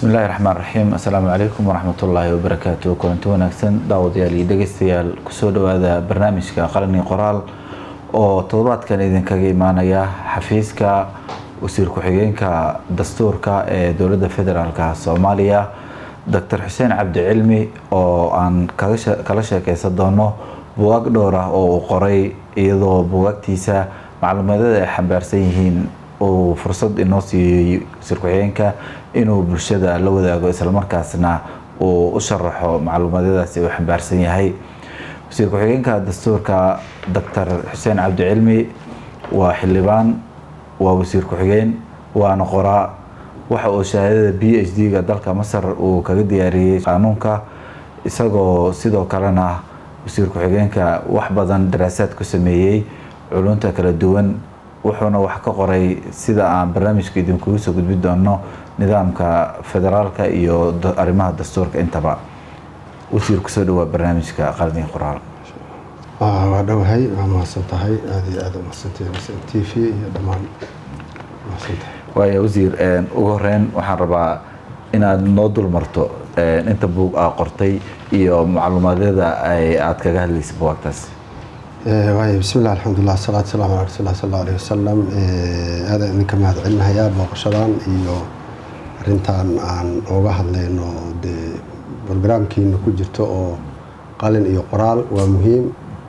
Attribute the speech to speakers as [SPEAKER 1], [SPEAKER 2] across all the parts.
[SPEAKER 1] bismillahi raxmaan raxiim assalaamu calaykum waraxmatullaahi wabarakaatu kulanti wanaagsan daawadayaal iyo dhegeystayaal kusoo dhawaada barnaamijka qalani qoraal oo toddobaadkan idinkaga imaanaya xafiiska wasiir ku-xigeenka dastuurka ee dowladda federaalk soomaaliya doctor xuseen cabdi cilmi oo aan kala sheekeysan doono bugaag dhowr ah oo uu qoray iyadoo bugaagtiisa macluumaadada ay xambaarsan yihiin uu fursad inoo siiyey wasiir ku-xigeenka inuu bulshada la wadaago islamarkaasna uu u sharaxo macluumaadadaasi uu xambaarsan yahay wasiir ku-xigeenka dastuurka doctor xuseen cabdi cilmi waa xildhibaan waa wasiir ku-xigeen waana qoraa waxa uu shahaadada b h d-ga dalka masar uu kaga diyaariyey qaanuunka isagoo sidoo kalena wasiir ku-xigeenka wax badan daraasaad ku sameeyey culunta kala duwan wuxuuna wax ka qoray sida aan barnaamijka idinkugu soo gudbi doono nidaamka federaalka iyo arrimaha dastuurka intaba wasiir kusoo dhawaa barnaamijka qalbiga qoraal
[SPEAKER 2] waa dhowahay waa mahadsan tahay aada iyo aada umahadsantahay t v iyo dhammaan mahadsantahay
[SPEAKER 1] waaya wasiir ugu horeyn waxaan rabaa inaad noo dul marto inta buug aa qortay iyo macluumaadyada aad kaga hadlaysa buwaagtaas
[SPEAKER 2] waay bismillah alxamdulilah asalaatu salaam ala rasuul sal alla alayh wasalam aadaan idinka mahad celinayaa booqashadan iyo arintan aan ooga hadlayno dee brograamkiina ku jirto oo qalin iyo qoraal waa muhiim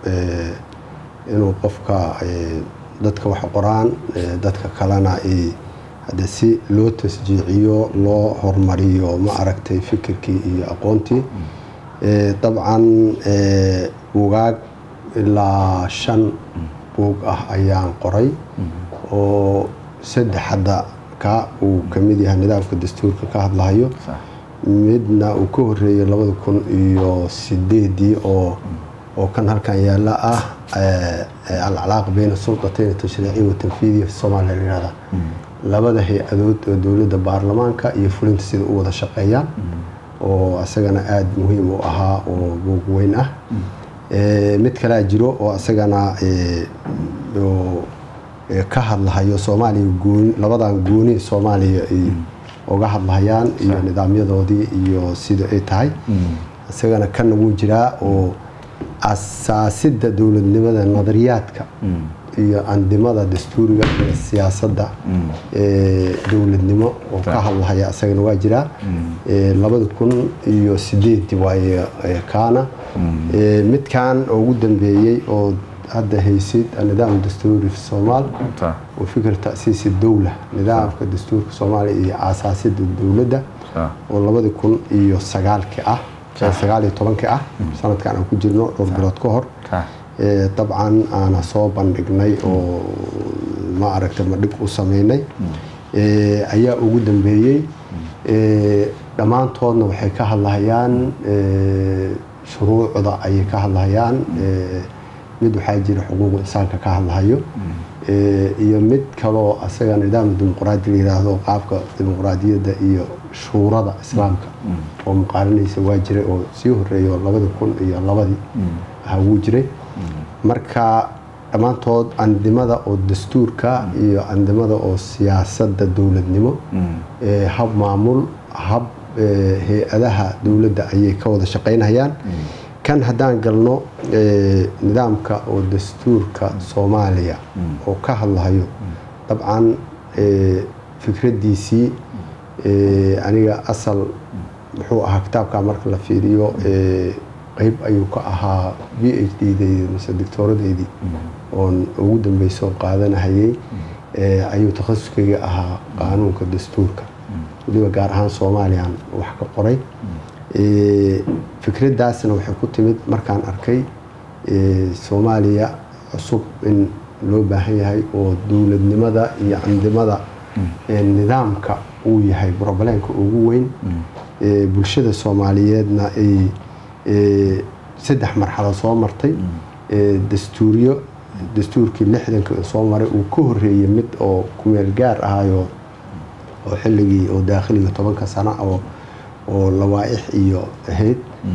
[SPEAKER 2] inuu qofka dadka wax qoraan dadka kalena hade si loo tasjiiciyo loo hormariyo ma aragtay fikirkii iyo aqoontii dabcan bugaag ilaa shan buug ah ayaan qoray oo saddex hadda ka uu kamid yahay nidaamka dastuurka ka hadlahayo midna uu ka horeeyay labada kun iyo sideedii oo oo kan halkan yaala ah alcalaaq beyna sulqatayn tashriiciya wa tanfiidiya fi soomaaliya layihahda labada hay-adood oo dowladda baarlamaanka iyo fulinta sida u wada shaqeeyaan oo isagana aada muhiim u ahaa oo buug weyn ah mid kalea jiro oo isagana ka hadlahayo soomaaliya gooni labadan gooni soomaaliya ay uga hadlahayaan iyo nidaamyadoodii iyo sida ay tahay isagana kana wuu jiraa oo asaasidda dowladnimada nadariyaadka iyo andimada dastuuriga iyo siyaasadda dowladnimo oo ka hadlahaya isagana waa jiraa labada kun iyo sideedii waaye kaana midkan oo ugu dambeeyey oo hadda haysid nidaam dastuuri fi soomaal oo fikir ta'siisi dowla nidaamka dastuurka soomaaliya iyo aasaasidda dowladda oo labadi kun iyo sagaalki ah sagaal iyo tobanki ah sanadkan aan ku jirno dhowr bilood ka hor dabcan aana soo bandhignay oo ma aragta madhig u sameynay ayaa ugu dambeeyey dhammaantoodna waxay ka hadlahayaan shuruucda ayay ka hadlahayaan mid waxaa jira xuquuqu insaanka ka hadlahayo iyo mid kaloo asaga nidaam dimuqraadi la yiraahdo qaabka dimuqraadiyadda iyo shuurada islaamka oo muqaaranaysa waa jiray oo sii horeeyo labada kun iyo labadii aha wuu jiray marka dhammaantood andimada oo dastuurka iyo andimada oo siyaasadda dowladnimo hab maamul hab hay-adaha dowladda ayay ka wada shaqaynayaan kan haddaan galno nidaamka oo dastuurka soomaaliya oo ka hadlahayo dabcan fikraddiisii aniga asal muxuu ahaa kitaabka marka la fiiriyo qeyb ayuu ka ahaa b h d deydii mise doctooradeydii oon ugu dambeysoo qaadanahayey ayuu takhasuskayga ahaa qaanuunka dastuurka waliba gaar ahaan soomaaliyaan wax ka qoray fikraddaasna waxay ku timid markaan arkay soomaaliya cusub in loo baahan yahay oo dowladnimada iyo andimada nidaamka uu yahay brobleenka ugu weyn bulshada soomaaliyeedna ay saddex marxalo soo martay dastuuriyo dastuurkii lixdanka soo maray uu ka horeeyey mid oo kumeel gaar ahayo oo xilligii oo daakhiliga tobanka sano oo oo lawaa-ix iyo ahayd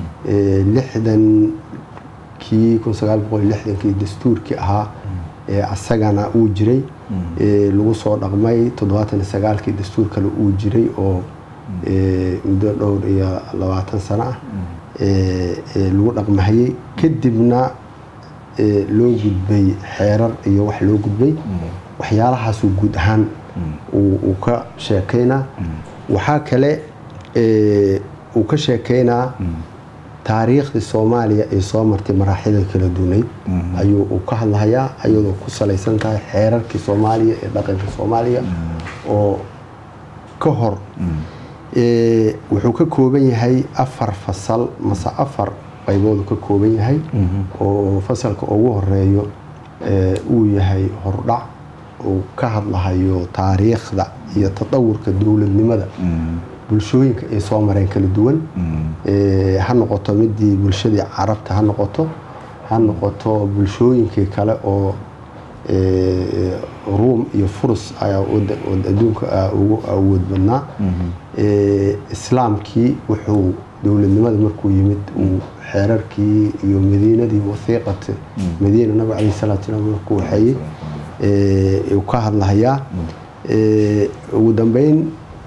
[SPEAKER 2] lixdankii kun sagaal boqol lixdankii dastuurkii ahaa asagana uu jiray lagu soo dhaqmay toddobaatan iyo sagaalkii dastuur kale uu jiray oo ee, muddo dhowr iyo labaatan sano ah ee, ee lagu dhaqmahayey kadibna ee, loo gudbay xeerar iyo wax loo gudbay waxyaalahaasuu guud ahaan uu uu ka sheekaynaa waxaa kale ee, uu ka sheekaynaa taariikhdii soomaaliya ee soo martay maraaxida kala dunayd ayuu uu ka hadlahayaa ayadoo ku salaysan tahay xeerarkii soomaaliya ee dhaqanka soomaaliya oo ka hor ee, wuxuu ka kooban yahay afar fasal mase afar qayboodu ka kooban yahay oo fasalka ugu horeeyo ee, uu yahay hordhac uu ka hadlahayo taariikhda iyo tadawurka dowladnimada bulshooyinka ay soo mareen kala duwan ee, ha noqoto midii bulshadii carabta ha noqoto ha noqoto bulshooyinkii kale oo ee, ruum iyo furus ayaa wada- wada- adduunka ah ugu awood badnaa ee, islaamkii wuxuu dowladnimada markuu yimid uu xeerarkii iyo madiinadii wasiiqat madiina nabiga calayhi salaatu salaam markuu waxeeyey ee, uu ka hadlahayaa ee, ugu dambeyn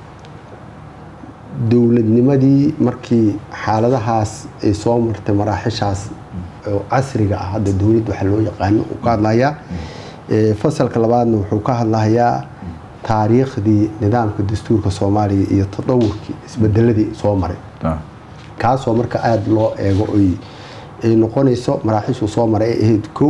[SPEAKER 2] dowladnimadii markii xaaladahaas ay soo martay maraaxishaas oo casriga ah hadda dowladd waxa loo yaqaano uu ka hadlahayaa Ee, fasalka labaadna wuxuu ka hadlahayaa taariikhdii nidaamka dastuurka soomaaliya iyo tadawurkii isbedeladii soo maray kaasoo marka aada loo eego oy ay noqonayso maraaxishuu soo maray ay ahayd kow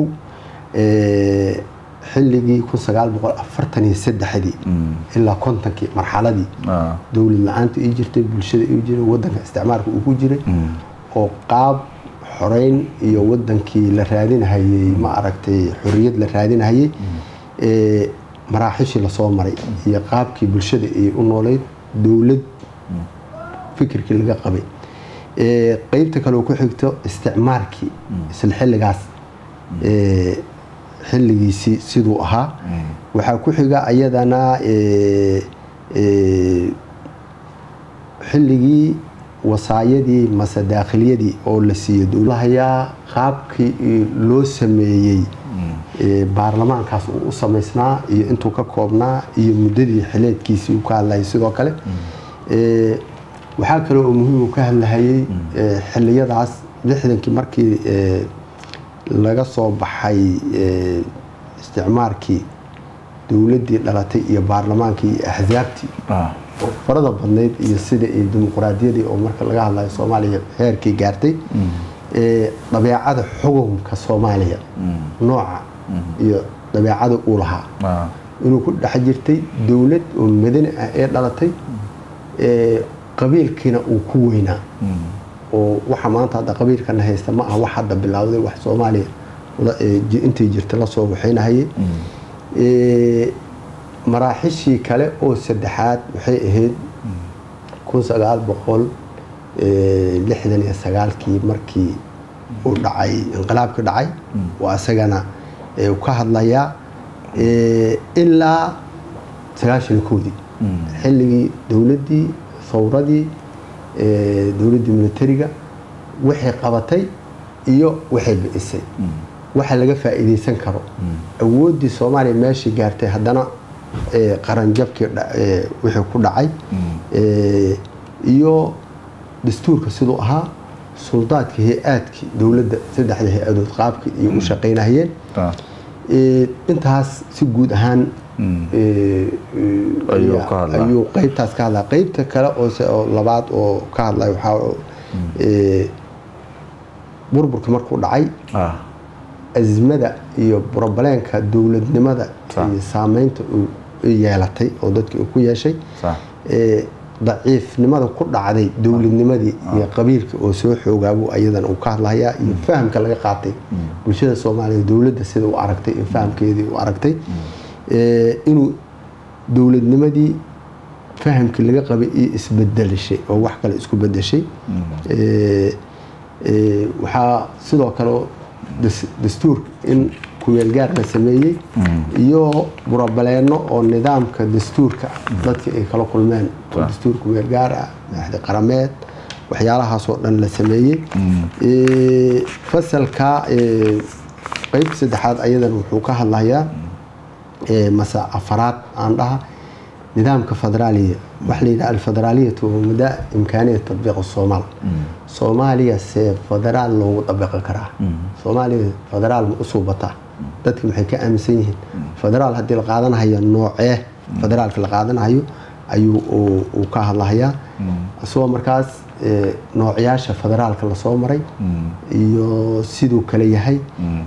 [SPEAKER 2] ee, xilligii kun sagaal boqol afartan iyo saddexdii ilaa kontonkii marxaladii dowlad la-aanta ii jirtay bulshada ii jiray wadanka isticmaalka uu ku jiray oo qaab xoreyn iyo wadankii la raadinahayey ma aragtay xorriyad la raadinahayey ee maraaxishii lasoo maray iyo qaabkii bulshada ay u nooleyd dowlad fikirkii laga qabay ee qeybta kale oo ku xigto isticmaalkii isla xilligaas ee xilligiisii siduu ahaa waxaa ku xiga ayadana ee, ee, xilligii wasaayadii mase daakhiliyadii oo la siiyey dowlahayaa qaabkii loo sameeyey ee, baarlamaankaas uu u samaysnaa iyo intuu ka koobnaa iyo muddadii xileedkiisii uu ka hadlayay sidoo kale Ee, waxaa kale oo muhiim uu ka hadlahayey ee, xilliyadaas lixdankii markii ee, laga soo baxay ee, isticmaalkii dowladdii dhalatay iyo baarlamaankii iyo axsaabtii oo farada badnayd iyo sida iyo dimuqraadiyadii oo marka laga hadlayo soomaaliya heerkii gaartay ee, dabeecada xukunka soomaaliya nooca iyo dabeecada uu lahaa inuu ku dhex jirtay dowlad oo madani ah ee dhalatay ee, qabiilkiina uu ku weynaa oo waxa maanta hadda qabiilkana haysta ma aha wax hadda bilowday wax soomaaliya la- ee, ji- intay jirta lasoo waxaynahayay Ee, maraaxishii kale oo saddexaad waxay ahayd kun sagaal boqol ee, lixdan iyo sagaalkii markii uu dhacay inqilaabkii dhacay waa isagana ee, uu ka hadlayaa ee, ilaa sagaashan iyo kowdii xilligii dowladdii thawradii ee, dowladdii militariga waxay qabatay iyo waxay bi'isay waxa laga faa'iidaysan karo awooddii soomaaliya meeshii gaartay haddana ee, qaranjabkii dha- ee, wixii ku dhacay ee, iyo dastuurka siduu ahaa suldaadkii hay-aadkii dowladda saddexda hay-adood qaabkii iyo u shaqaynahayeen Ee, intaas si guud ahaan ee, ee,
[SPEAKER 1] Ayuu ka hadlaa.
[SPEAKER 2] ayuu qaybtaas ka hadlaa qaybta kale oo se- oo labaad oo ka hadlaya waxaa ee, burburka markuu dhacay azmada iyo brobleenka dowladnimada
[SPEAKER 1] Sax.
[SPEAKER 2] iyo saameynta uu u yeelatay oo dadkii uu ku yeeshay ee, daciifnimada ku dhacday dowladnimadii iyo qabiilka oo soo xoogaabuu ayadana uu ka hadlayaa iyo fahamka laga qaatay bulshada soomaaliya dowladda sida u aragtay iyo fahamkeedii u aragtay ee, inuu dowladnimadii fahamkii laga qabay iyo isbedelishay oo wax kale isku bedeshay Ee, ee, waxaa sidoo kale das- dastuurka in kumeelgaar la sameeyey iyo burabaleeno oo nidaamka dastuurka dadka ay kala kulmeen oo
[SPEAKER 1] Waaw.
[SPEAKER 2] dastuur kumeelgaar ah axdi qarameed waxyaalahaasoo dhan la sameeyey Ee, fasalka ee, qeybta saddexaad ayadana wuxuu ka hadlayaa ee, mase afaraad aan dhaha nidaamka federaaliya waxa la yidhaha alfederaaliyatu wa mudaa imkaaniya tatbiiq soomaal soomaaliya see federaal loogu dabiqi karaa soomaaliya federaal ma u suubataa dadka maxay ka aaminsan yihiin federaal haddii la qaadanahayo noocee federaalka la qaadanahayo ayuu uu ka hadlahayaa isagoo markaas noocyaasha federaalka lasoo maray iyo siduu kale yahay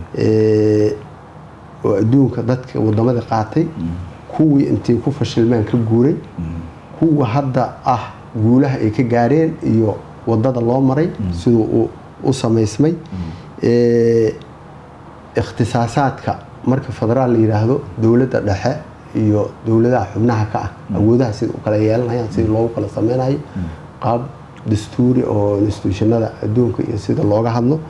[SPEAKER 2] oo adduunka dadka wadamada qaatay kuwii intay ku fashilmeen ka guuray kuwa hadda ah guulaha ay ka gaareen iyo wadada loo maray siduu u samaysmay ikhtisaasaadka marka federaal la yidhaahdo dowladda dhexe iyo dowladaha xubnaha ka ah awoodaha sida u kala yeelanayaan sidii loogu kala sameynayo qaab dastuuri oo instituushanada adduunka iyo sida looga hadlo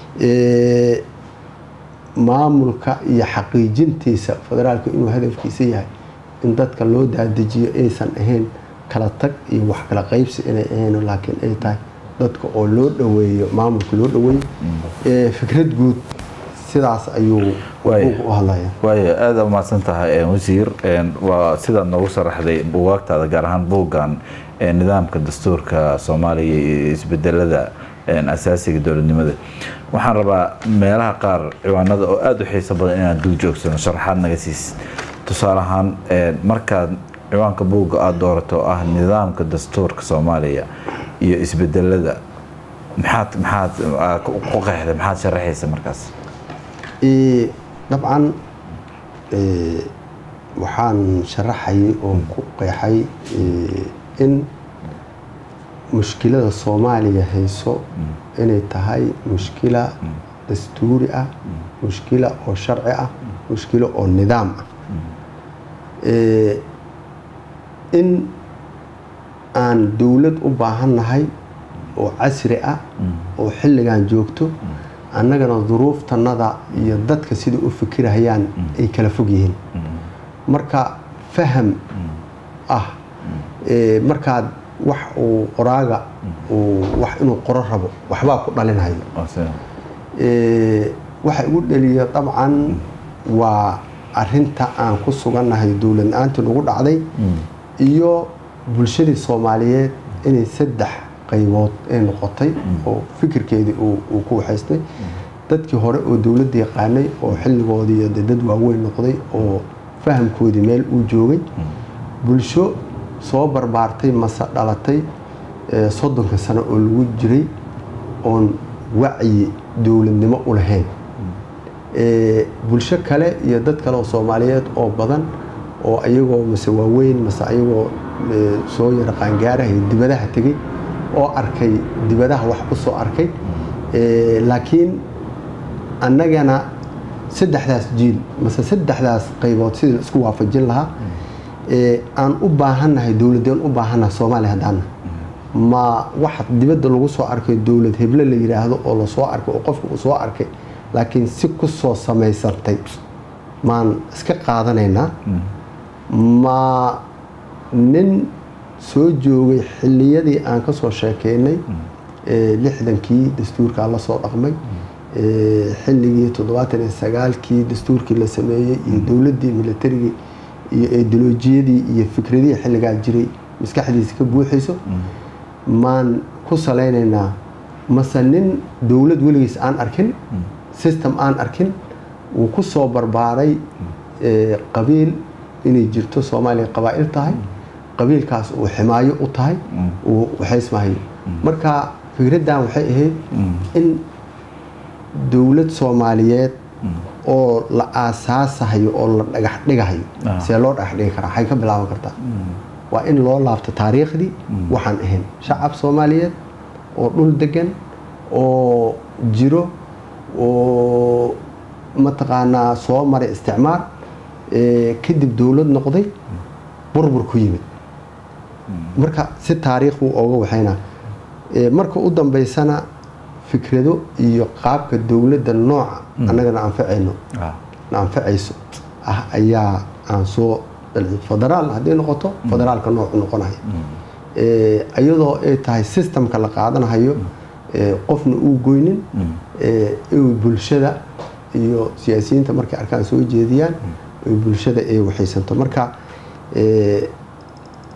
[SPEAKER 2] maamulka iyo xaqiijintiisa federaalka inuu hadafkiisa yahay in dadka loo daadajiyo aysan ahayn kala tag iyo wax kala qaybsi inay ahayn laakiin ay tahay dadka oo loo dhaweeyo maamulka loo dhaweeyo fikrad guud sidaas ayuu u hadlaya
[SPEAKER 1] waaya aada umahadsan tahay wasiir waa sidaad noogu sharaxday bugaagtaada gaar ahaan buuggan nidaamka dastuurka soomaaliya iyo isbedelada asaasiga dowladnimada waxaan rabaa meelaha qaar ciwaanada oo aada u xiiso badan inaan dul joogsano sharaxaad naga siis tusaale ahaan markaad ciwaanka buugga aada doorato oo ah nidaamka dastuurka soomaaliya iyo isbedelada maxaad maxaad ku qeexday maxaad sharaxaysa markaas
[SPEAKER 2] dabcan waxaan sharaxayay oo ku qeexay in mushkilada soomaaliya hayso inay tahay mushkila dastuuri ah mushkila oo sharci ah mushkilo oo nidaam ah in aan dowlad u baahannahay oo casri ah oo xilligan joogto annagana duruuftanada iyo dadka sida u fikirahayaan ay kala fog yihiin marka faham ah markaad wax uu qoraaga wax inuu qoro rabo waxbaa ku dhalinhayo waxa igu dhaliya dabcan waa arinta aan ku sugannahay dowlad la-aantii nagu dhacday iyo bulshadii soomaaliyeed inay saddex qaybood ay noqotay oo fikirkeedii uu ku waxaystay dadkii hore oo dowladda yaqaanay oo xilligoodii de dad waaweyn noqday oo fahamkoodii meel uu joogay bulsho soo barbaartay mase dhalatay soddonka sano oo lagu jiray oon wacyi dowladnimo u lahayn bulsho kale iyo dad kale oo soomaaliyeed oo badan oo ayagoo mase waaweyn mase ayagoo soo yara qaangaarahay dibadaha tegay oo arkay dibadaha wax ku soo arkay laakiin annagana saddexdaas jiil mase saddexdaas qaybood sidii isku waafajin lahaa aan u baahannahay dowladeen u baahannahay soomaaliya haddaana ma wax dibadda lagu soo arkay dowlad heble la yidhaahdo oo lasoo arkay oo qofka uu soo arkay laakiin si ku soo samaysantay maan iska qaadanaynaa ma nin soo joogay xilliyadii aan ka soo sheekeynay lixdankii dastuurkaa la soo dhaqmay xilligii toddobaatan iyo sagaalkii dastuurkii la sameeyey iyo dowladdii milatarigii iyo eedoloojiyadii iyo fikradihii xilligaa jiray maskaxdiisa ka buuxayso maan ku salaynaynaa mase nin dowlad weligiis aan arkin system aan arkin wuu ku soo barbaaray qabiil inay jirto soomaaliya qabaa'il tahay qabiilkaas uu ximaayo u tahay uu waxaysmahayo marka fikraddan waxay ahayd in dowlad soomaaliyeed oo la aasaasahayo oo la dhagax dhigahayo see loo dhagax dhigi karaa waxay ka bilaaban kartaa waa in loo laabto taariikhdii waxaan ahayn shacab soomaaliyeed oo dhul degan oo jiro oo mataqaanaa soo maray isticmaar kadib dowlad noqday burbur ku yimid marka si taariikh buu ooga waxaynaa marka u dambeysana fikrado iyo qaabka dowladda nooca annagana anfacayno na anfacayso ah ayaa aan soo federaal hadday noqoto federaalka noocu noqonayo iyadoo ay tahay systemka la qaadanahayo qofna uu goynin ay bulshada iyo siyaasiyiinta markay arkaan soo jeediyaan ay bulshada ay waxaysanto marka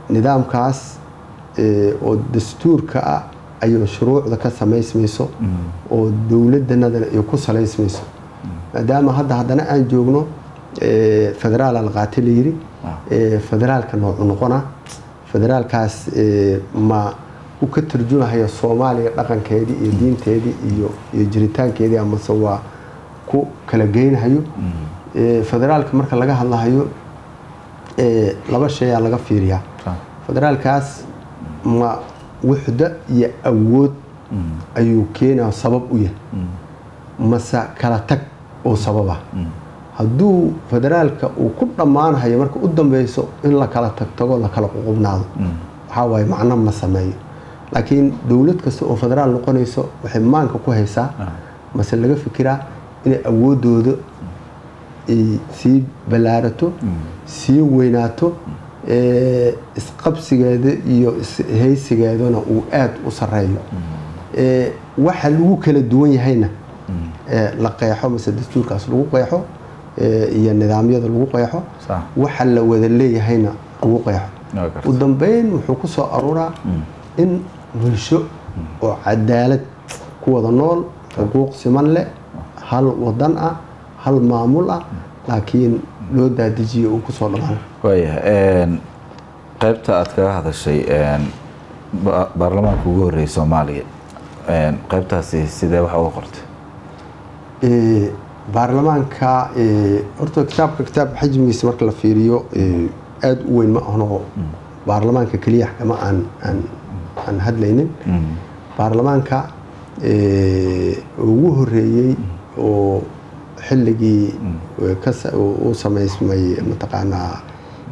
[SPEAKER 2] nidaamkaas ee, oo dastuurka ah ayuu shuruucda ka samaysmayso oo dowladdanadana ay ku salaysmayso maadaama hadda haddana aan joogno ee, federaal alqaati la yiri ee, federaalka noocu noqona federaalkaas ee, ma u ka turjumahaya soomaaliya dhaqankeedii iyo diinteedii iyo iyo jiritaankeedii amase waa ku kala geynahayo Ee, federaalka marka laga hadlahayo ee, laba shay aa laga fiiriyaa
[SPEAKER 1] Ah.
[SPEAKER 2] federaalkaas ma wuxda iyo awood ayuu keenaa sabab u yahay mase kala tag oo sababa hadduu federaalka uu ku dhammaanahayo marka u dambeyso in la kala tagtago la kala ququbnaado waxaa waaye macno ma sameeyo laakiin dowlad kasta oo federaal noqonayso waxay maanka ku haysaa mase laga fikiraa inay awoodooda ay sii ballaarato sii weynaato ee, isqabsigeeda iyo ishaysigeedana uu aada u sareeyo ee, waxa lagu kala duwan yahayna ee, la qeexo mase dastuurkaas lagu qeexo ee, iyo nidaamyada lagu qeexo
[SPEAKER 1] Sax.
[SPEAKER 2] waxa la wada leeyahayna lagu qeexo
[SPEAKER 1] Waa gartay.
[SPEAKER 2] u dambeyn wuxuu ku soo aruuraa in bulsho oo cadaalad ku wada nool xuquuq siman leh hal wadan ah hal maamul ah laakiin loo daadijiyo uu kusoo dhammaano
[SPEAKER 1] waayahay een, qaybta aad kaga hadashay een, ba- baarlamaanka ugu horreeyay soomaaliya een, qaybtaasi sidee wax uga qortay
[SPEAKER 2] Ee, baarlamaanka ee, horta kitaabka kitaab xajmigiisa marka la fiiriyo ee, aada u weyn ma ahno baarlamaanka keliya kama aan aan aan hadlaynin baarlamaanka ee, ugu horeeyey oo xilligii ee, ka sa- uu uu samaysmay mataqaanaa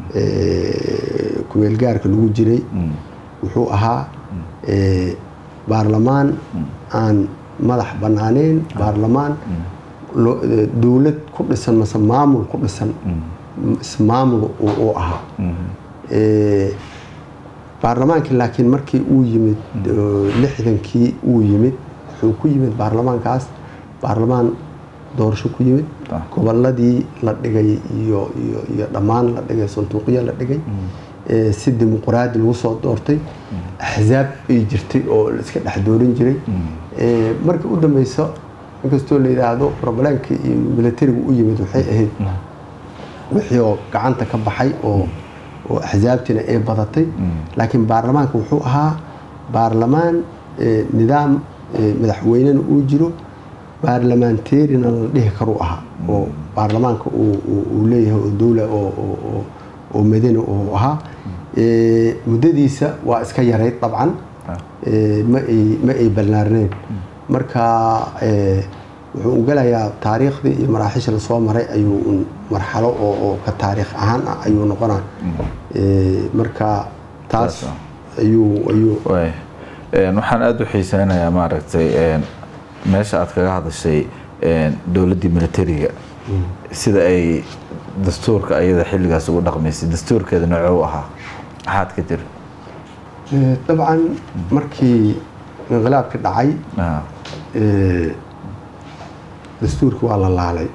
[SPEAKER 2] ee, kumeelgaarka lagu jiray wuxuu ahaa ee, baarlamaan aan madax bannaaneyn baarlamaan loo- ee, dowlad ku dhisan mase maamul ku dhisan ismaamul uu uu ahaa Ee, baarlamaankii laakiin markii uu yimid oo lixdankii uu yimid wuxuu ku yimid baarlamaankaas baarlamaan doorasho ku yimid
[SPEAKER 1] Ah.
[SPEAKER 2] goboladii la dhigay iyo iyo iyo dhammaan la dhigay sanduuqyo la dhigay ee, si dimuqraadi lagu soo doortay axzaab ay jirtay oo la iska dhex doorin jiray Ee, markii u dambeyso inkastoo la yidhaahdo problemkii iyo militarigu u yimid waxay ahayd wixii oo gacanta ka baxay oo oo axsaabtiina ay badatay laakiin baarlamaanka wuxuu ahaa baarlamaan ee, nidaam ee, madaxweynena uu jiro baarlamaanteerina la dhihi karuu ahaa oo baarlamaanka uu- uu uu leeyahay oo dowla oo oo- oo- oo madani uu ahaa Ee, muddadiisa waa iska yarayd dabcan Ee, ma ay ma ay ballaarneen marka ee, wuxuu u galayaa taariikhdii iyo maraaxisha la soo maray ayuu un marxalo oo oo ka taariikh ahaan ah ayuu noqonaa Ee, marka taas
[SPEAKER 1] Saas
[SPEAKER 2] ayuu ayuu
[SPEAKER 1] waay Een, waxaan aada u xiiseynayaa maaragtay een, meesha aad kaga hadashay een, dowladdii militariga sida ay dastuurka ayada xilligaas ugu dhaqmaysay dastuurkeeda noocuu ahaa maxaad ka jira
[SPEAKER 2] Ee, dabcan markii inqilaabkii dhacay
[SPEAKER 1] Ah,
[SPEAKER 2] ee, dastuurkii waa la laalay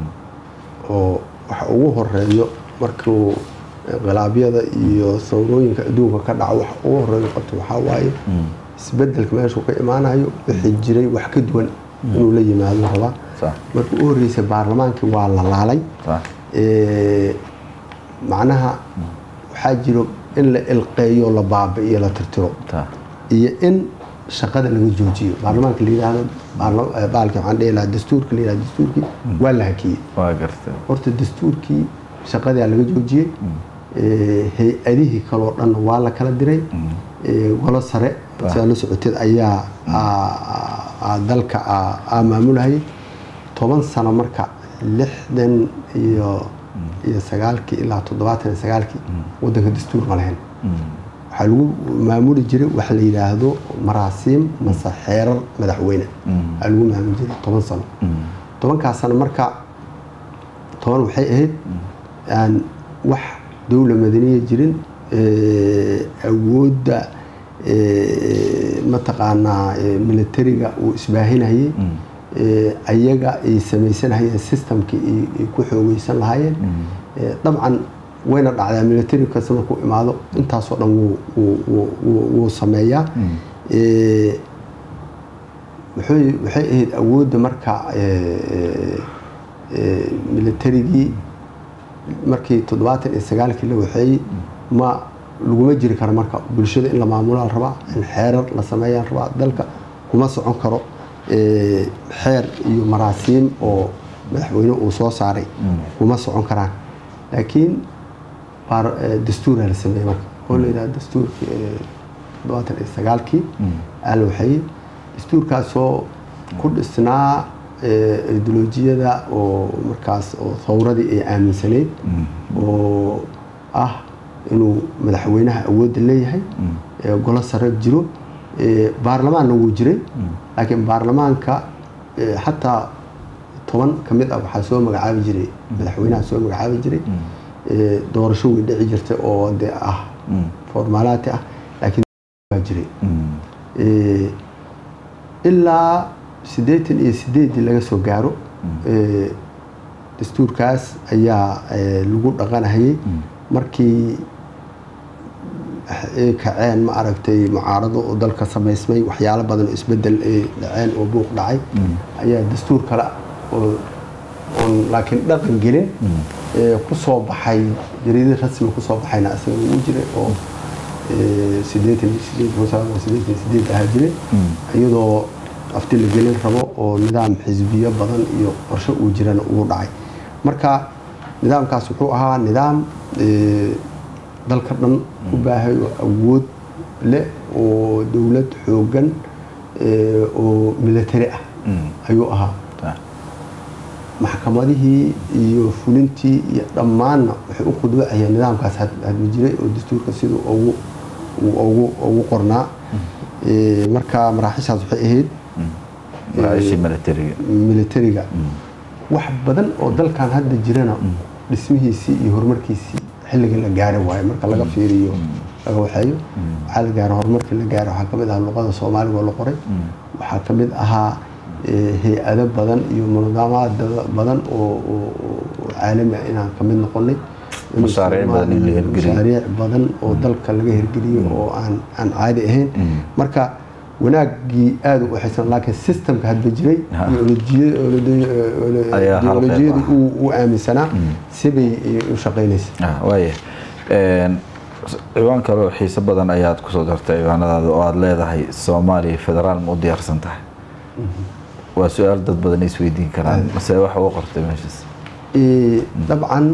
[SPEAKER 2] oo waxa ugu horeeyo markuu inqilaabyada iyo sawrooyinka adduunka ka dhaco waxa ugu horeeyo qabto waxaa waaye isbedelka meeshuu ka imaanayo wixii jiray wax ka duwan inuu la yimaado rabaa
[SPEAKER 1] sax
[SPEAKER 2] markii u horreysay baarlamaankii waa la laalay
[SPEAKER 1] sax
[SPEAKER 2] Ee, macnaha waxaa jiro in la ilqeeyo la baabi'iyo la tirtiro
[SPEAKER 1] ta
[SPEAKER 2] iyo in shaqada laga joojiyo baarlamaanka la yidhaahdo baarla- eh, baalki waxaan dhihi lahaa dastuurka la yidhahdo dastuurkii waa la hakiyey
[SPEAKER 1] waa gartay
[SPEAKER 2] horta dastuurkii shaqadaa laga joojiyey Ee, hay-adihii kaloo dhan waa la kala diray Ee, golo sare sidaa la socoteed ayaa aa- aa dalka aa- aa maamulahayay toban sano marka lixdan iyo iyo sagaalkii ilaa toddobaatan iyo sagaalkii wadanka dastuur ma lahayn waxaa lagu maamuli jiray waxa la yidhaahdo maraasiim mase xeerar madaxweyne aa lagu maamuli jiray toban sano tobankaas sano marka toban waxay ahayd aan wax dowla madaniya jirin ee, awoodda ee, mataqaanaa ee, militariga uu isbaahinayay ee, ayaga ay samaysanahayeen systemkii ay ay ku xoogeysan lahaayeen Ee, dabcan wayna dhacdaa military kasta markuu imaado intaasoo dhan wuu wuu wuu wuu wuu sameeyaa Eh, wuxuu waxay ahayd awoodda marka eh, eh, militarigii markii toddobaatan iyo sagaalkii la waxeeyey ma laguma jiri karo marka bulshada in la maamulaa la rabaa in xeerar la sameeyaa la rabaa dalka kuma socon karo eh, xeer iyo maraasiim oo madaxweyne uu soo saaray kuma socon karaan laakiin baar- eh, dastuuraa la sameeyey marka oo la yidhaha dastuurkii eh, toddobaatan iyo sagaalkii aa la waxeeyey dastuurkaasoo ku dhisnaa eh, ideolojiyada oo markaas oo thawradii ay aaminsaneyd oo ah inuu madaxweynaha awoodda leeyahay ee golo sare jiro ee baarlamaanna wuu jiray laakiin baarlamaanka ee xataa toban ka mid ah waxaa soo magacaabi jiray madaxweynaha soo magacaabi jiray ee doorasho way dhici jirtay oo de ah formaalaati ah laakiin waa jiray Ee, ilaa siddeetan iyo sideedii laga soo gaaro ee, dastuurkaas ayaa ee, lagu dhaqanahayay markii ay kaceen ma aragtay mucaarado oo dalka samaysmay waxyaalo badan oo isbedel ay dhaceen oo buuq dhacay ayaa dastuur kale oo oon laakiin dhaqan gelin ee ku soo baxay jariidad rasmi ku soo baxayna asaga uu jiray oo ee, siddeetan iyo sideed kun sagaal boqol siddeetan iyo sideed ahaa jiray iyadoo afti la gelin rabo oo nidaam xisbiyo badan iyo qorshe uu jirana uu dhacay marka nidaamkaas wuxuu ahaa nidaam ee, dalka dhan u baahay oo awood leh oo dowlad xooggan ee, oo military ah ayuu ahaa maxkamadihii iyo fulintii iyo dhammaanna waxay u khudbacayeen nidaamkaas had- hadba jiray oo dastuurka siduu ugu uu ugu ugu qornaa Ee, marka maraaxishaas waxay ahayd
[SPEAKER 1] maraashii militariga
[SPEAKER 2] militariga wax badan oo dalkan hadda jirana dhismihiisii iyo horumarkiisii xilliga la gaari waayo marka laga fiiriyo laga waxeeyo waxaa la gaaro horumarkii la gaaro waxaa kamid ahaa luqada soomaaliga oo la qoray waxaa kamid ahaa ee, hay-ado badan iyo nidaamaad badan oo oo- oo caalami ah inaan kamid noqonay
[SPEAKER 1] Mashaariic badan in la hirgeliyo.
[SPEAKER 2] mashaariic badan oo dalka laga hirgeliyo oo aan aan caadi ahayn marka wanaagii aada u waxaysan laakiin systemka hadba jiray
[SPEAKER 1] Ha.
[SPEAKER 2] iyo olojiya- olojiya- olo-
[SPEAKER 1] Ayaa hal qayb
[SPEAKER 2] ideolojiyadii
[SPEAKER 1] ah.
[SPEAKER 2] uu u aaminsanaa sibay u shaqaynaysa
[SPEAKER 1] Ah, waaya Een, s- ciwaan kale oo xiiso badan ayaad kusoo dartay ciwaanadaada oo aada leedahay soomaaliya federaal ma u diyaarsan tahay waa su-aal dad badan isweydiin karaan mase waxa u qortay meeshaas
[SPEAKER 2] Ee, dabcan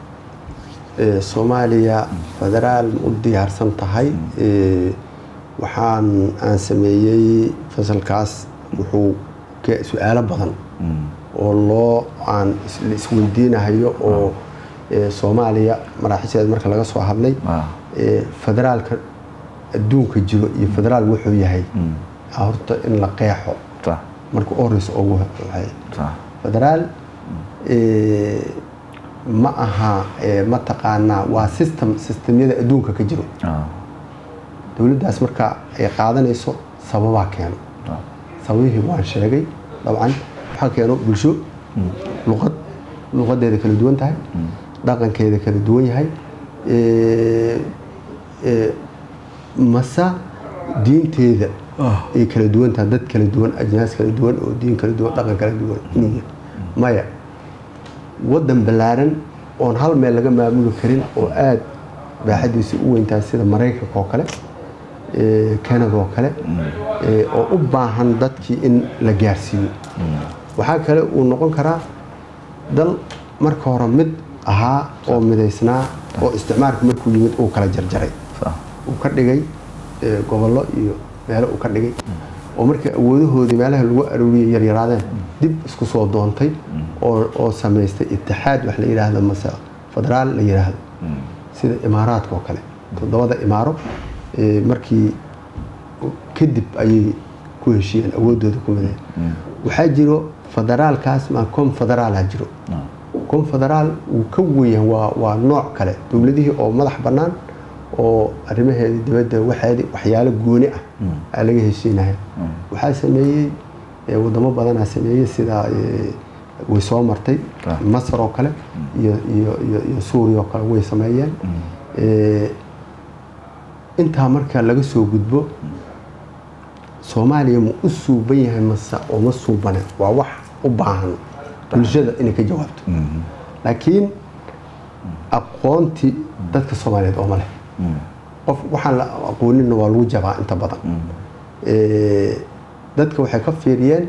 [SPEAKER 2] ee, soomaaliya federaal ma u diyaarsan tahay Ee, waxaan aan sameeyey fasalkaas wuxuu ka su-aalo badan oo loo aan is- la isweydiinahayo oo ee, soomaaliya maraaxisheeda marka laga soo hadlay
[SPEAKER 1] Ah.
[SPEAKER 2] ee, federaalka adduunka jiro iyo federaal wuxuu yahay horta in la qeexo
[SPEAKER 1] Sa-
[SPEAKER 2] marka u horeysa ugu waxay
[SPEAKER 1] sa-
[SPEAKER 2] federaal ee, ma aha ee, mataqaanaa waa system systemyada adduunka ka jiro
[SPEAKER 1] ah,
[SPEAKER 2] dowladdaas marka ay qaadanayso sababaa keeno
[SPEAKER 1] ah,
[SPEAKER 2] sababihii waan sheegay dabcan waxaa keeno bulsho luqad luqadeeda kala duwan tahay dhaqankeeda kala duwan yahay ee, ee, mase diinteeda ay kala duwan tahay dad kala duwan ajnaas kala duwan oo diin kala duwan dhaqan kala duwan inuu yahay maya waddan ballaaran oon hal meel laga maamuli karin oo aada baaxadiisa u weyntahay sida maraykanka oo kale ee, canada oo kale ee, oo u baahan dadkii in la gaarsiiyo waxaa kale uu noqon karaa dal marka hore mid ahaa oo midaysnaa oo isticmaalka markuu yimid uu kala jarjaray
[SPEAKER 1] sa-
[SPEAKER 2] uu ka dhigay ee, gobollo iyo meelo uu ka dhigay oo markii awoodahoodii meelaha lagu arooriyay yaryaraadeen dib isku soo doontay oo oo samaystay itixaad wax la yidhaahdo mase federaal la yidhaahdo sida imaaraadka oo kale toddobada imaaro ee, markii kadib ayay ku heshiiyeen awooddooda ku mideen waxaa jiro federaalkaas maa confederaala jiro confederaal wuu ka weyan waa waa nooc kale dowladihii oo madax bannaan oo arrimaheedii dibadda waxeedii waxyaalo gooni ah aa laga heshiinaya waxaa sameeyey ee, wadamo badanaa sameeyey sida ee, way soo martay
[SPEAKER 1] Ah.
[SPEAKER 2] masar oo kale iyo iyo iyo iyo suuriya oo kale way sameeyeen Eh, intaa marka laga soo gudbo soomaaliya ma u suuban yahay mase uma suubane waa wax u baahan bulshada inay ka jawaabto laakiin aqoontii dadka soomaaliyeed ooma leh qof waxaan la aqooninna waa lagu jabaa inta badan Eh, dadka waxay ka fiiriyeen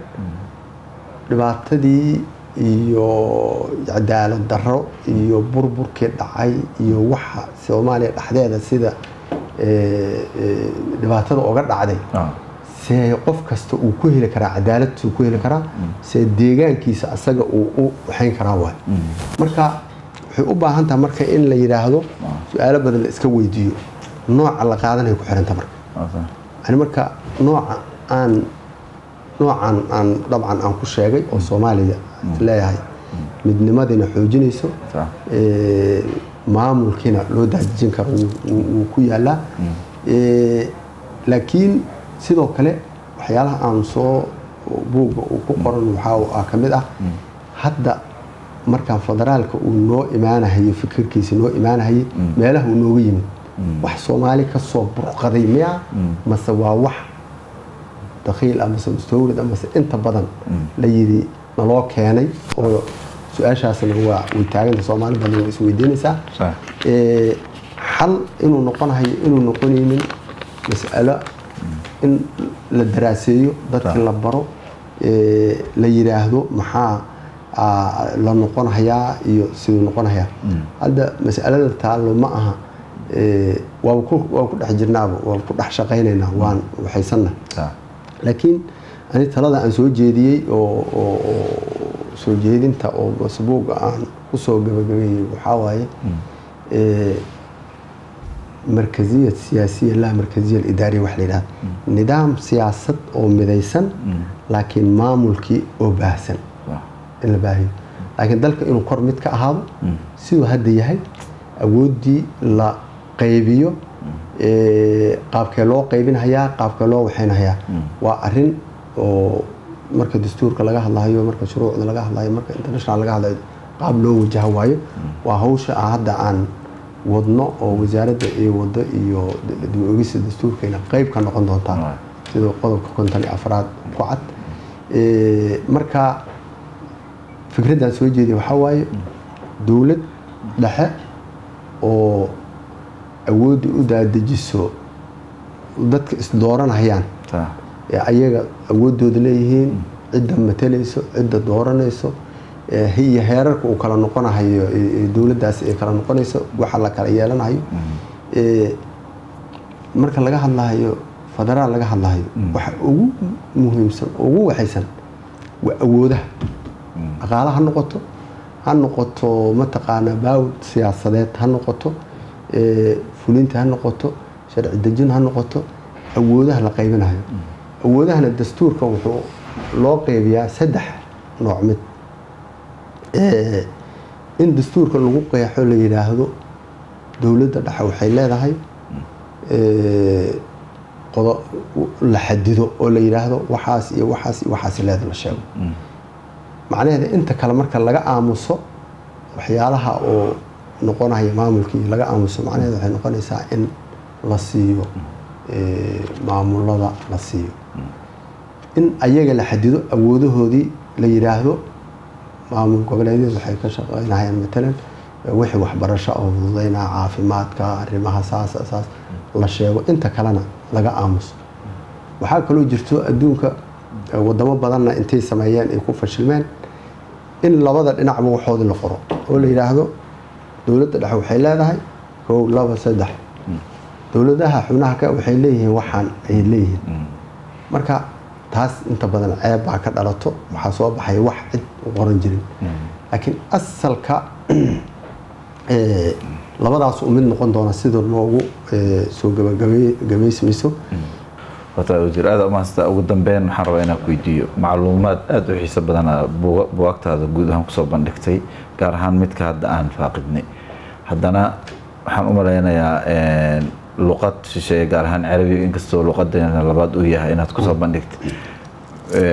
[SPEAKER 2] dhibaatadii iyo cadaalad darro iyo burburkii dhacay iyo waxa soomaaliya dhexdeeda sida eh, eh, dhibaatada oga dhacday
[SPEAKER 1] Ah,
[SPEAKER 2] see qof kasta uu ku heli karaa cadaalad uu ku heli karaa see deegaankiisa asaga uu u waxayn karaa waay marka waxay u baahan tahay marka in la yidhaahdo su-aalo badan la iska weydiiyo nooca la qaadanaya ku xiranta marka
[SPEAKER 1] okay.
[SPEAKER 2] ani marka nooca aan noocan aan dabcan aan ku sheegay oo soomaaliya leeyahay midnimadiina xoojinayso
[SPEAKER 1] Sax.
[SPEAKER 2] ee, maamulkiina loo daajijin karo wuu- wuu wuu ku yaalaa Ee, laakiin sidoo kale waxyaalaha aan soo buugga uu ku qoran waxaa ka mid ah hadda markaan federaalka uu noo imaanahayo fikirkiisa noo imaanahayay meelaha uu nooga yimid wax soomaali ka soo burqaday miya mase waa wax dakiil amase mustawrid amase inta badan la yidhi naloo keenay oo su-aashaasna waa way taaganta soomaali badan way isweydiinaysaa
[SPEAKER 1] Sax.
[SPEAKER 2] Ee, xal inuu noqonahayo inuu noqonaynin mas'alo in la daraaseeyo dadka
[SPEAKER 1] Sax.
[SPEAKER 2] la baro ee, la yidhaahdo maxaa aa, la noqonayaa iyo siduu noqonayaa hadda mas'alada taallo ma aha ee, waaba ku waa ku dhex jirnaaba waa ku dhex shaqaynaynaa waan waxaysanna
[SPEAKER 1] Sax.
[SPEAKER 2] laakiin ani talada aan soo jeediyey oo oo- oo soo jeedinta oo masbuuga aan kusoo gabagabeeyey waxaa waaye ee, markaziyad siyaasiya laa markaziya idaariya wax la yidhahda nidaam siyaasad oo midaysan laakiin maamulkii oo baahsan
[SPEAKER 1] Sax.
[SPEAKER 2] in la baahiyo laakiin dalka inuu kor mid ka ahaado siduu hadda yahay awooddii la qaybiyo ee, qaabkee loo qaybinhayaa qaabkee loo waxaynhayaa waa arin oo marka dastuurka laga hadlayo marka shuruucda laga hadlayo marka international laga hadlayo qaab loo wajaha waayo waa hawsha aan hadda aan wadno oo wasaaradda iyo wado iyo dib u ogista dastuurkayna qayb ka noqon doontaa
[SPEAKER 1] Right.
[SPEAKER 2] sida qodobka konton iyo afraad ku cad Ee, marka fikraddan soo jeediya waxaa waaye dowlad dhexe oo awoodda u daadajiso dadka isdooranayaan
[SPEAKER 1] Sax.
[SPEAKER 2] ee ayaga awooddooda leeyihiin cidda matalayso cidda dooranayso ee iyo heerarka uu kala noqonahayo ee- ee dowladdaasi ay kala noqonayso waxa la kala yeelanayo Ee, marka laga hadlahayo federaal laga hadlahayo waxa ugu muhiimsan ugu waxaysan waa awoodaha dhaqaale ha noqoto ha noqoto mataqaanaa baawd siyaasadeed ha noqoto ee, fulinta ha noqoto sharci dejin ha noqoto awoodaha la qaybinayo awoodahana dastuurka wuxuu loo qeybiyaa saddex nooc mid Ee, in dastuurka lagu qeexo la yidhaahdo dowladda dhexe waxay leedahay ee, qodo la xadido oo la yidhaahdo waxaas iyo waxaas iyo waxaas leeda la sheego macnaheeda inta kale marka laga aamuso waxyaalaha oo noqonaya maamulkii laga aamuso macnaheeda waxay noqonaysaa in la siiyo ee, maamulada la siiyo in ayaga la xadido awoodahoodii la yidhaahdo maamul goboleedyada waxay ka shaqeynayaan matalan wixii waxbarasho oo fududeynaa caafimaadka arrimaha saas saas la sheego inta kalena laga aamuso waxaa kaloo jirto adduunka eh, wadamo badanna intay sameeyeen ay ku fashilmeen in labada dhinacba waxoodii la qoro oo la yidhaahdo dowladda dhexe waxay leedahay kow laba saddex dowladaha xubnaha ka waxay leeyihiin waxaan ay leeyihiin marka taas inta badan ceeb baa ka dhalato waxaa soo baxay wax cid u qoran jirin laakiin asalka eh, labadaas u mid noqon doona sida noogu eh, soo gabagabaysmayso
[SPEAKER 1] horta wasiir aada umahadsanta ugu dambeyn waxaan rabaa inaan ku weydiiyo macluumaad aada u xiiso badana buuga- buugaagtaada guud ahaan kusoo bandhigtay gaar ahaan midka hadda aan faaqidnay haddana waxaan u malaynayaa luqad shisheeye gaar ahaan carabiga inkastoo luqadeena labaad uu yahay inaad kusoo bandhigtay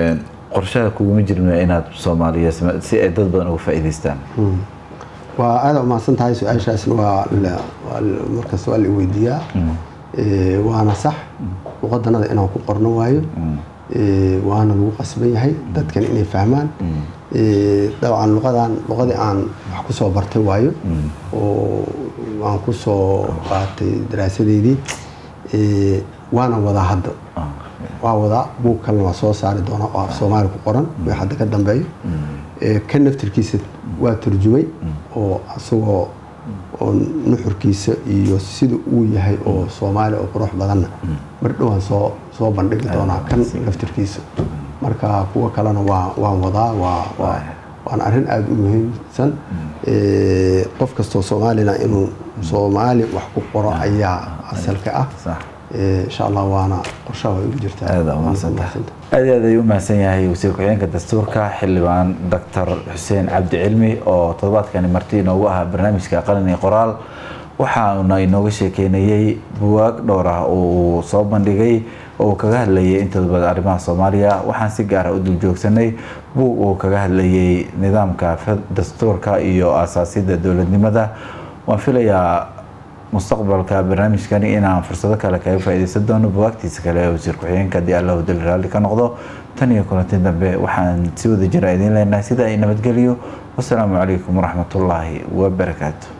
[SPEAKER 1] qorshaha kuguma jirno inaad soomaaliya si ay dad badan uga faa'iidaystaan
[SPEAKER 2] waa aada umahadsan tahay su-aashaasna waa markasta waa la weydiiyaa waana sax luqadanada inaan ku qorno waayo waana lagu qasban yahay dadkan inay fahmaan dabcan luqadan luqadii aan wax ku soo bartay waayo oo aan ku soo qaatay daraasadeydii waana wadaa hadda waa wadaa buug kalena waa soo saari doonaa oo af soomaali ku qoran wii hadda ka dambeeyo ka naftirkiisa waa turjumay oo isagoo oo nuxurkiisa iyo sida uu yahay oo soomaali oo qurux badanna mar dhowaan soo soo bandhigi doonaa kan naftirkiisa marka kuwa kalena waa waan wadaa waa waa waana arrin aada u muhiimsan qof kastoo soomaalina inuu soomaali wax ku qoro ayaa asalka ah insha allah waana qorshaha way ugu jirtaa
[SPEAKER 1] aada umahadsantahay aad aad ayuu umahadsan yahay wasiir ku-xigeenka dastuurka xildhibaan doctor xuseen cabdi cilmi oo toddobaadkani marti inoogu ahaa barnaamijka qalin iyo qoraal waxaana inooga sheekeynayey buwaag dhowr ah oo uu soo bandhigay oo uu kaga hadlayay intooda badan arrimaha soomaaliya waxaan si gaara u dul joogsanay buug uu kaga hadlayay nidaamka dastuurka iyo aasaasyada dowladnimada waan filayaa mustaqbalka barnaamijkani inaan fursado kale kaga faa'iidaysan doono buwaagtiisa kale ee wasiir ku-xigeenka haddii allahu dal raalli ka noqdo tan iyo kulanti dambe waxaan si wada jira idiin leenahay sida ay nabadgeliyo wasalaamu calaykum waraxmatullaahi wabarakaatu